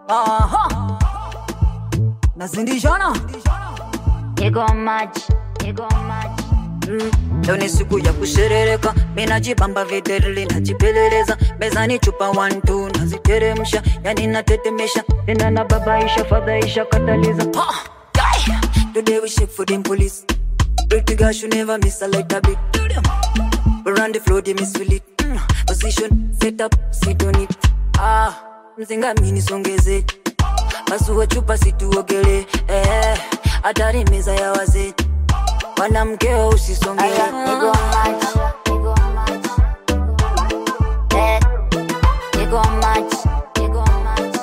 Aha. Nazindishana Niko maji, niko maji. Mm, leo ni siku ya kusherereka, minajibamba videli najipeleleza mezani, chupa one two naziteremsha, yani natetemesha tena na babaisha fadhaisha kataliza Ha! Yai! Today we shake for them police Pretty girl should never miss a light a bit Do them. We run the floor, they miss feel it mm. Position, set up, sit on it Ah, mzinga mini songeze Pasua chupa situogele eh, hatari meza ya wazee mwanamkeo usisongee Aya, niko maji, niko maji. Eh, niko maji, niko maji.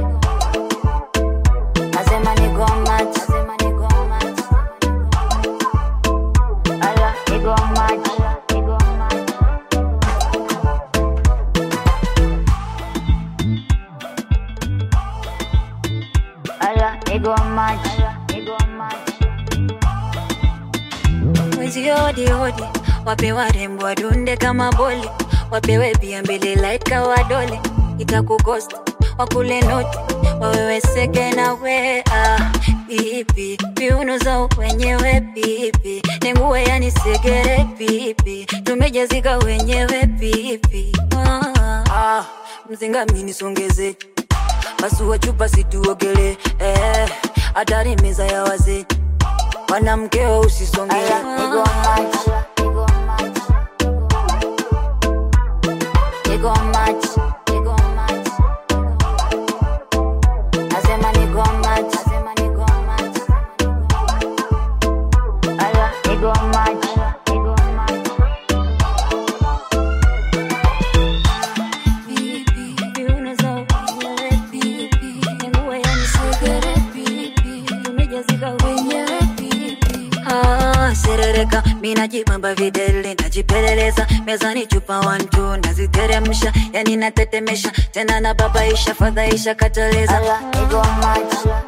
Nasema niko maji, nasema niko maji. Aya, niko maji, niko maji. Aya, niko maji, niko maji. mwezi hodi hodi, wape warembo wadunde kama boli, wapewe pia mbele laika wadole, itakukost wakule noti waweweseke na we ah, pipi viuno za wenyewe pipi nenguwe yani segere pipi tumejazika wenyewe pipi ah, ah, mzinga mini songeze pasua chupa situogele eh, hatari meza ya wazee mwanamkeo usisongee Aya, niko maji, niko maji. Niko maji, niko maji. Nasema niko maji, nasema niko maji. Aya, niko maji, niko maji. Ah, serereka minajibamba videle najipeleleza mezani chupa wantu naziteremsha yani natetemesha tena na babaisha fadhaisha kateleza Aya, niko maji,